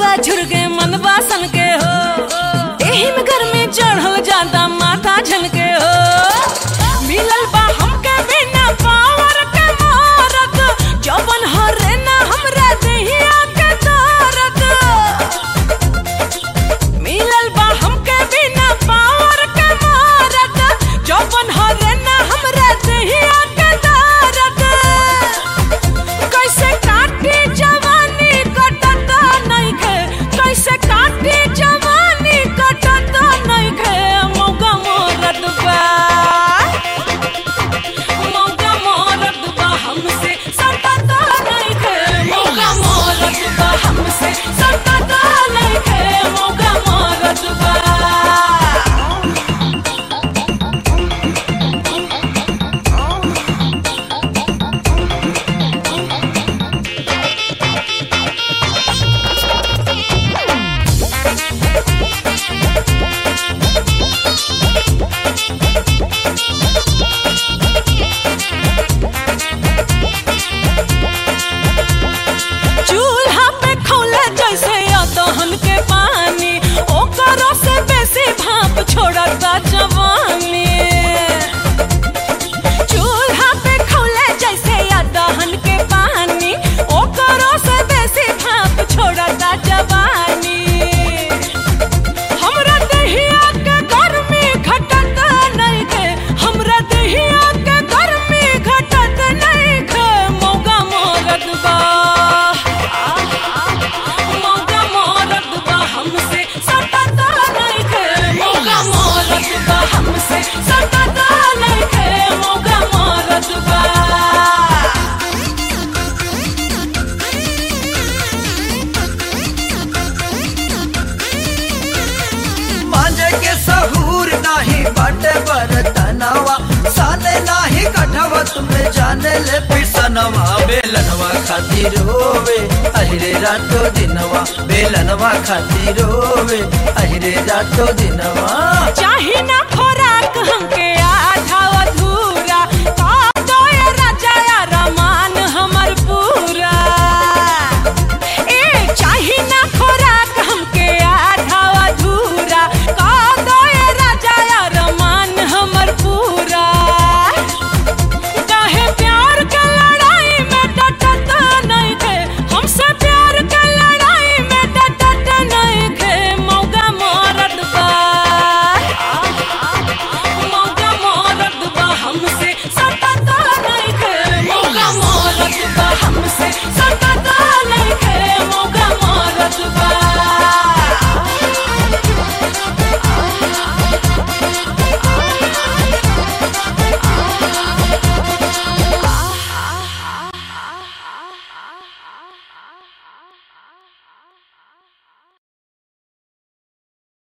बा झुरगे मन बासन के हो एही में गर्मी चढ़ल जाता माथा झनके हो मिलल बा हमके बिना पावर के मारत जवन हरे ना हमरा देहिया के दर्द मिलल बा हमके बिना पावर के मारत जवन हरे ना हमरा देहिया के दर्द कैसे काटी जवानी कटत नइखे कैसे काटी जवानी कटत नइखे मौका मोरत बा मौका मोरत बा हमसे सटत नइखे मौका मोरत बा हमसे सटत नइखे मौका मोरत बा चूल्हा पे खौले जैसे अदहन के पानी ओकरो से बेसी भाप छोड़ता जवानी चूल्हा पे खौले जैसे अदहन के पानी ओकरो से बेसी भाप छोड़ता जवानी हमरा दहिया के गर्मी घटत नइखे हमरा दहिया के गर्मी घटत नइखे मौका मोरत बा मौका मोरत बा हमसे सटत नइखे मौका मोरत बा हमसे सटत नइखे मौका मोरत बा मांझे के सहूर नाही बाटे बरतनवा साले नाही कठवा तुम्हें जाने ले पिसनवा बेलनवा खातिर रोवे अहिरे रातो दिनवा बेलनवा खातिर रोवे अहिरे रातो दिनवा चाही ना खोराक हमके